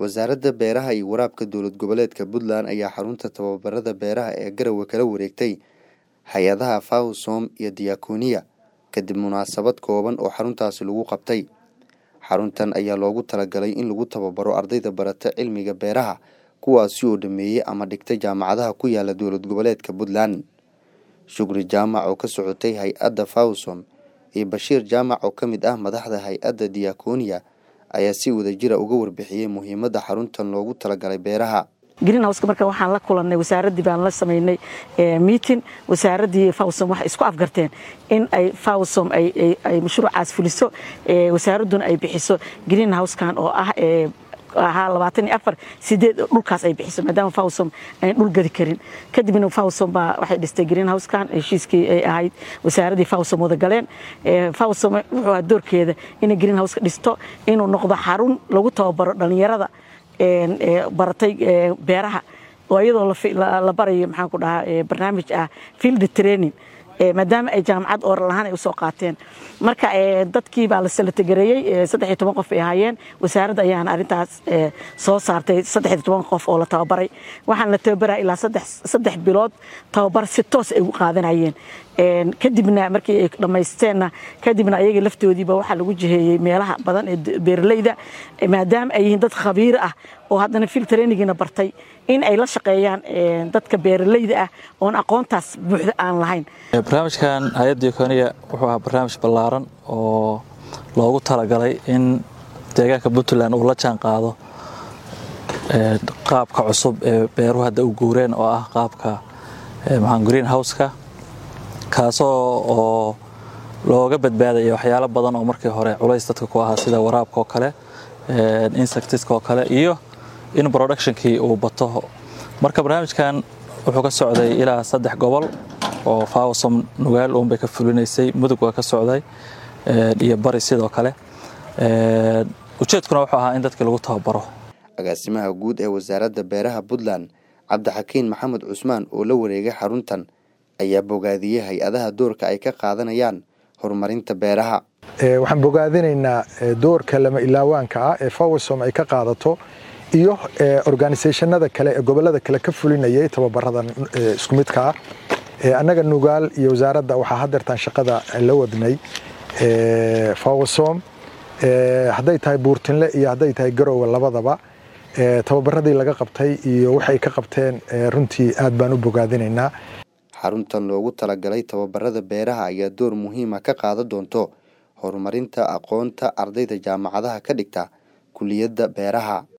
wasaaradda beeraha iyo waraabka dowlad goboleedka puntland ayaa xarunta tababarada beeraha ee garowe kala wareegtay hay-adaha fawsom iyo diyakooniya kadib munaasabad kooban oo xaruntaasi lagu qabtay xaruntan ayaa loogu talagalay in lagu tababaro ardayda barata cilmiga beeraha kuwaasi oo dhameeyey ama dhigtay jaamacadaha ku yaala dowlad goboleedka puntland shukri jaamac oo ka socotay hay-adda fawsom iyo bashiir jaamac oo ka mid ah madaxda hay-adda diyakooniya ayaa si wadajira uga warbixiyey muhiimadda xaruntan loogu talagalay beeraha greenhouska marka waxaan la kulannay wasaaraddii baan la samaynay meeting wasaaraddii fawsom waxay isku afgarteen in ay fawsom ay mashruucaas fuliso wasaaradduna ay bixiso greenhousekan oo ah ahaa labaatan iyo afar sideed dhulkaas ay bixiso maadaama fawsom ayn dhul gadi karin kadibna fawsom baa waxay dhistay greenhousekan heshiiskii ay ahayd wasaaraddii fawsom wada galeen fawsom wuxuu ahaa doorkeeda inay greenhouseka dhisto inuu noqdo xarun lagu tababaro dhallinyarada baratay beeraha oo iyadoo la barayo maxaan ku dhahaa barnaamij ah field training maadaama ay jaamacad ooral ahaan ay usoo qaateen marka dadkii baa la salatogareeyey saddex iyo toban qof ay ahaayeen wasaaradda ayaana arrintaas soo saartay saddex iyo toban qof oo la tababaray waxaan la tababaraya ilaa saddex bilood tababar si toos ay u qaadanayeen kadibna markii ay dhammaysteenna kadibna ayaga laftoodiiba waxaa lagu jiheeyey meelaha badan ee beeralayda maadaama ay yihiin dad khabiir ah oo haddana fil trainingina bartay in ay la shaqeeyaan dadka beeralayda ah oon aqoontaas buuxda aan lahayn barnaamijkan hay-adda diakooniya wuxuu ahaa barnaamij ballaaran oo loogu talagalay in deegaanka puntland uu la jaan qaado qaabka cusub ee beeruhu hadda u guureen oo ah qaabka green houseka kaasoo oo looga badbaadaya waxyaalo badan oo markii hore culays dadka ku ahaa sida waraabka oo kale insectiska oo kale iyo in productionkii uu bato marka barnaamijkan wuxuu ka socday ilaa saddex gobol oo fawsom nugaal uunbay ka fulinaysay mudug waa ka socday iyo bari sidoo kale ujeedkuna wuxuu ahaa in dadkii lagu tababaro agaasimaha guud ee wasaaradda beeraha puntland cabdixakiin maxamed cusmaan oo la wareegay xaruntan ayaa bogaadiyey hay-adaha doorka ay ka qaadanayaan horumarinta beeraha waxaan bogaadinaynaa doorka lama ilaawaanka ah ee fawsom ay ka qaadato iyo organisationada kale ee gobolada kale ka fulinayay tababaradan isku midka ah annaga nugaal iyo wasaaradda waxaa hadeertaan shaqada la wadnay fawsom hadday tahay buurtinle iyo hadday tahay garowe labadaba tababaradii laga qabtay iyo waxay ka qabteen runtii aad baan u bogaadinaynaa xaruntan loogu talagalay tababarada beeraha ayaa door muhiima ka qaadan doonto horumarinta aqoonta ardayda jaamacadaha ka dhigta kuliyadda beeraha